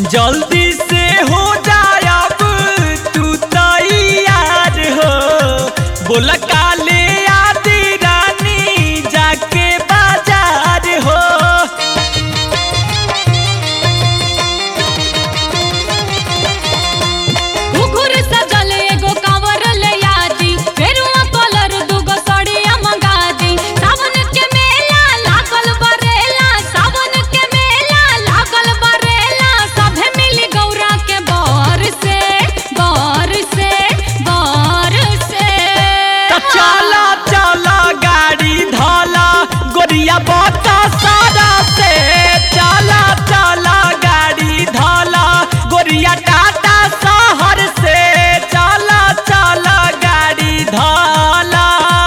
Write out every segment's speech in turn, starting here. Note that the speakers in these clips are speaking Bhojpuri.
जल्दी से हो जायब तू तैयार हो बोल काले आदि रानी जाके बाजार हो घुघुर सजल एगो कांवर ले आदी फेरुआ कलर दुगो सड़िया मंगा दी सावन के मेला लागल बरेला सावन के मेला लागल बरेला सभे मिली गौरा के बर से बर से बर से त चला चला गाड़ी धला गोरिया बता सारा से चला चला गाड़ी धला गोरिया टाटा शहर से चला चला गाड़ी धला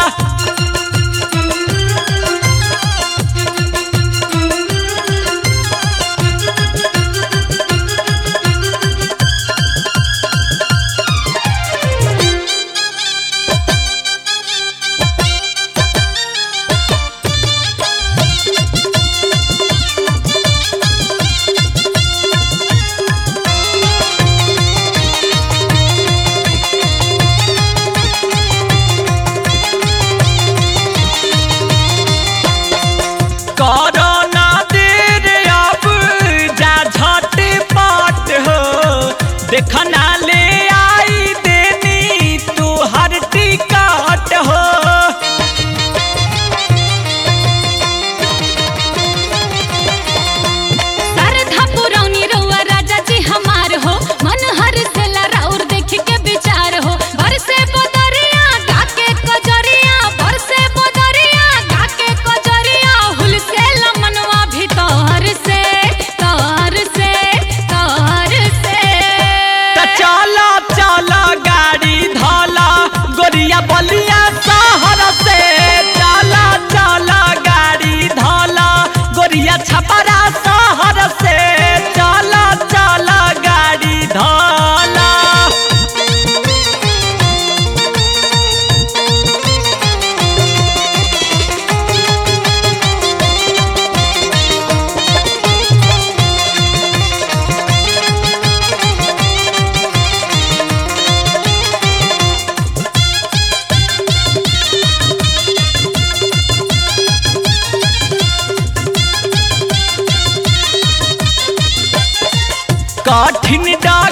कोरोना देर अब जा झटपट हो देखना ले आई देनी तू हर टिकट हो सरधा पुरौनी रउआ राजा जी हमार हो मन हर से लराउर देख के विचार हो बरसे बदरिया गाके कजरिया बरसे बदरिया गाके कजरिया हुल से लमनवा भीतर से तर से तर से त चला चला गाड़ी धला गोरिया बलिया शहर से चला चला गाड़ी धला गोरिया छपरा शहर से चला चला गाड़ी धला कठिन डर